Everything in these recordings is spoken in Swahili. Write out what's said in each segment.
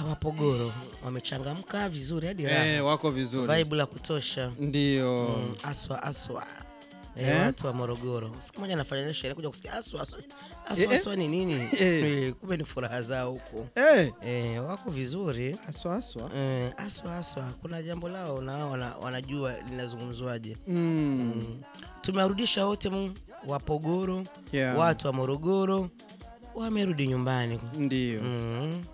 Ah, Wapogoro wamechangamka vizuri hadi raha. Eh, wako vizuri Vibe la kutosha. ndio. Mm, aswa aswa. Eh, Eh? watu wa Morogoro. Siku moja nafanya sherehe kuja kusikia aswa aswa. Aswa Eh, eh. aswa ni nini? Eh. Eh, Kumbe ni furaha zao huko. Eh, Eh, wako vizuri. aswa aswa. Eh, aswa aswa. Kuna jambo lao na wao wana, wanajua linazungumzwaje. Mm. Tumewarudisha wote mu Wapogoro, Yeah. watu wa Morogoro wamerudi nyumbani. Ndio. Mm.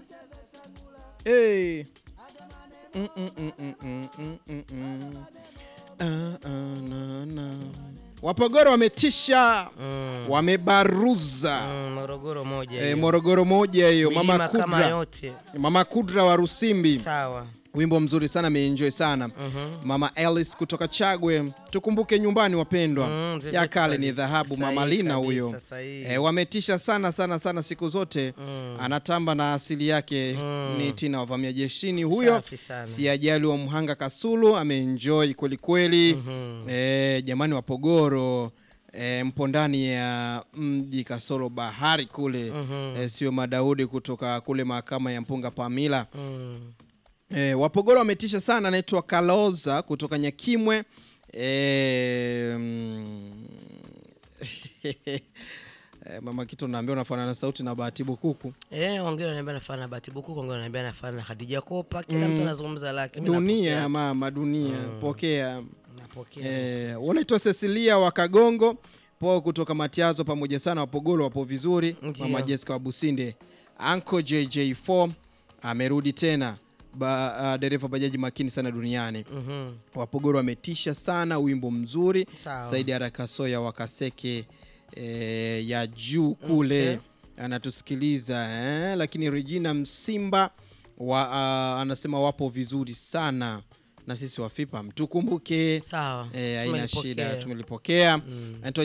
Hey. Mm, mm, mm, mm, mm, mm, mm, mm. Ah, ah, na, na. Wapogoro wametisha Mm. wamebaruza Mm, Morogoro moja Eh, hiyo. Morogoro moja hiyo mama Milima kama Kudra yote mama Kudra wa Rusimbi sawa. wimbo mzuri sana ameenjoy sana Mhm. mama Alice kutoka Chagwe tukumbuke nyumbani wapendwa Mm, mzee ya wetu kale ali- ni dhahabu mama sahihi Lina kabisa, huyo sahihi. e, wametisha sana sana sana siku zote Mm. anatamba na asili yake Mm. ni Tina wavamia jeshini huyo Safi sana. si ajali wa Mhanga Kasulu ameenjoy kweli kweli Mhm. e, jamani wapogoro e, mpo ndani ya mji kasoro bahari kule Mhm. e, sio madaudi kutoka kule mahakama ya mpunga pamila Mm. E, Wapogoro wametisha sana, anaitwa Kaloza kutoka Nyakimwe. E, mm, e, mama Kito naambia unafanana na sauti na Bahati Bukuku. Eh, wengine wananiambia nafanana na Bahati Bukuku, wengine wananiambia nafanana na Khadija Kopa, kila mtu anazungumza lake. Mimi Dunia napokea. mama, dunia pokea. Napokea. E, unaitwa Cecilia wa Kagongo po kutoka Matiazo, pamoja sana. Wapogoro wapo vizuri. Ndio. Mama Jessica wa Businde, Uncle JJ4 amerudi tena ba, uh, dereva bajaji makini sana duniani. Mhm. Wapogoro wametisha sana, wimbo mzuri. Sawa. Saidi Arakasoya wa Kaseke e, ya juu kule Okay. anatusikiliza eh? Lakini Regina Msimba wa, uh, anasema wapo vizuri sana na sisi wafipa mtukumbuke. Sawa. Eh, haina Tumelipokea. shida, tumelipokea. Mm. Anaitwa